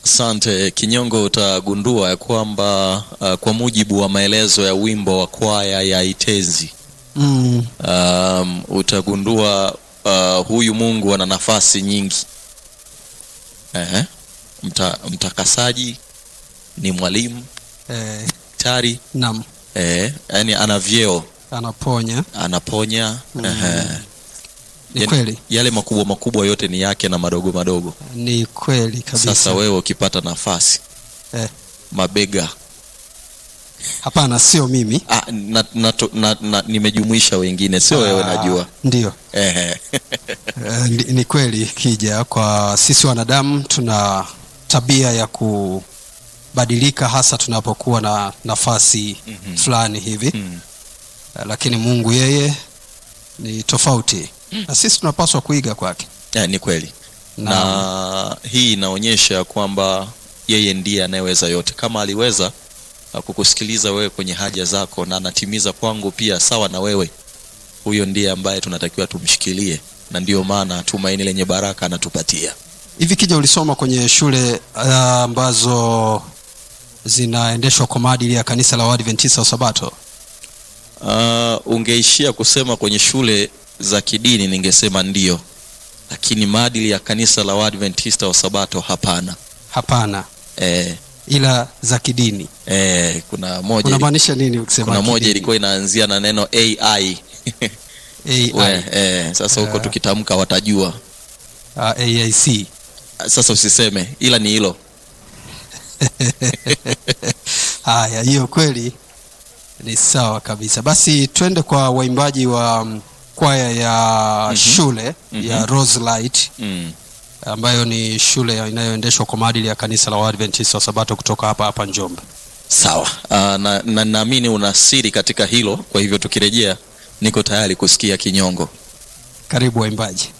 Asante Kinyongo, utagundua ya kwamba uh, kwa mujibu wa maelezo ya wimbo wa kwaya ya Itezi mm. um, utagundua uh, huyu Mungu ana nafasi nyingi. Ehe. Mta, mtakasaji ni mwalimu eh, tari nam eh, yani ana vyeo, anaponya anaponya ehe. ni Yani, kweli yale makubwa makubwa yote ni yake na madogo madogo. ni kweli kabisa Sasa wewe ukipata nafasi eh, mabega hapana sio mimi ah, na, na, na, na, nimejumuisha wengine sio wewe Ah, najua ndio Ehe. Eh, ni, ni kweli kija kwa sisi wanadamu tuna tabia ya kubadilika hasa tunapokuwa na nafasi Mhm. fulani hivi Mm. Eh, lakini mungu yeye ni tofauti na sisi tunapaswa kuiga kwake Eh, ni kweli na hii inaonyesha kwamba yeye ndiye anayeweza yote kama aliweza uh, kukusikiliza wewe kwenye haja zako na anatimiza kwangu pia sawa na wewe huyo ndiye ambaye tunatakiwa tumshikilie na ndiyo maana tumaini lenye baraka anatupatia hivi kija ulisoma kwenye shule ah, ambazo zinaendeshwa kwa maadili ya kanisa la waadventista wa sabato uh, ungeishia kusema kwenye shule za kidini ningesema ndio lakini maadili ya kanisa la waadventista wa sabato hapana hapana eh, ila za kidini eh, kuna moja unamaanisha nini ukisema kuna moja kidini? ilikuwa inaanzia na neno ai AI, We, eh, sasa huko Eh. tukitamka watajua ah, AIC sasa usiseme ila ni hilo haya hiyo kweli ni sawa kabisa basi twende kwa waimbaji wa mm, kwaya ya Mhm. shule Mhm. ya Roselight mm. ambayo ni shule ya- inayoendeshwa kwa maadili ya kanisa la Waadventista wa Sabato kutoka hapa hapa Njombe. sawa uh, na na- naamini una siri katika hilo kwa hivyo tukirejea niko tayari kusikia kinyongo Karibu waimbaji.